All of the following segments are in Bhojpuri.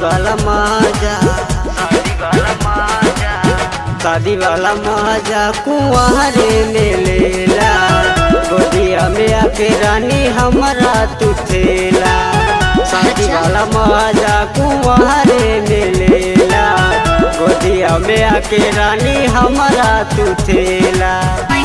वाला मजा शादी वाला मजा शादी वाला मजा कुंवारे में लेला गोदिया में आके रानी हमारा तू थेला शादी वाला मजा कुंवारे में लेला गोदिया में आके रानी हमारा तू थेला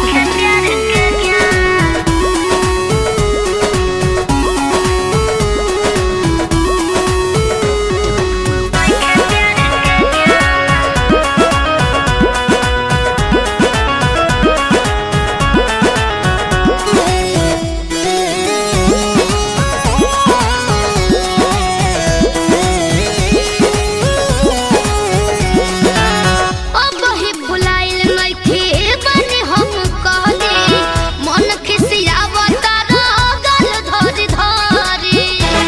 अब ही फुलाइल नइखे बने हम कहले मन खिसियावता गल धरि धरि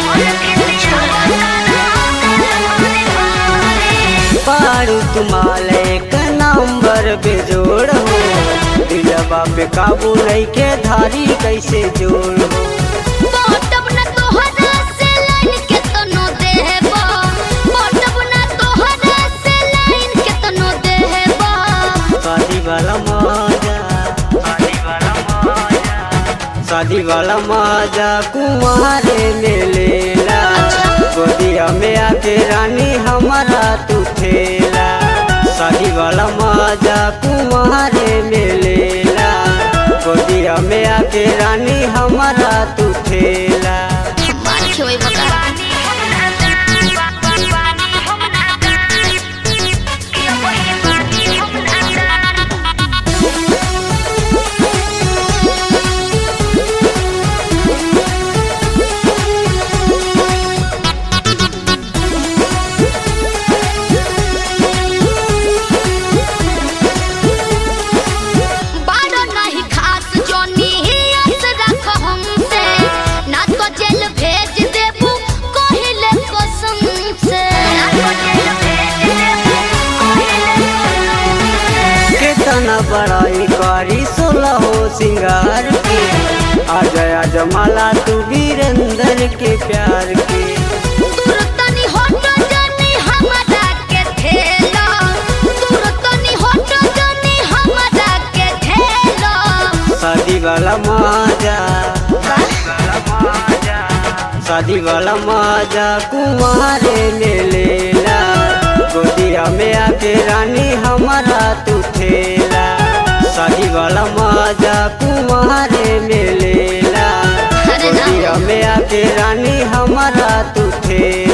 पारू तुम्हाल एक नंबर बेजोड़ हो दिलवा पे काबू नहीं के धारी कैसे जोड़ हो बटब न तोहरा से लाइन के तनो देबा बटब न तोहरा से लाइन के तनो देबा शादी वाला मजा शादी वाला मजा शादी वाला मजा कुंवारे में लेला गोदिया में आके रानी हमारा तू थेला शादी वाला मजा कुंवारे में लेला गोदिया में आके रानी हमारा तू थेला मार खेवई बका बारो नहीं खास जोनी आस रख हमसे ना तो जेल भेज देबू कहिले कसम से ना तो जेल भेज देबू कहिले कसम केतना बड़ाई करी सोलह हो सिंगार के आ गया जमाला तू वीरेंद्र के प्यार के दूर तनी हट जानी हमरा के ठेला दूर तनी हट जानी हमरा के ठेला शादी वाला मजा शादी वाला मजा कुंवारे में लेला गोदिया में आके रानी हमारा तू थेला शादी वाला मजा कुंवारे में लेला अरे ना। गोदिया में आके रानी हमारा तू थेला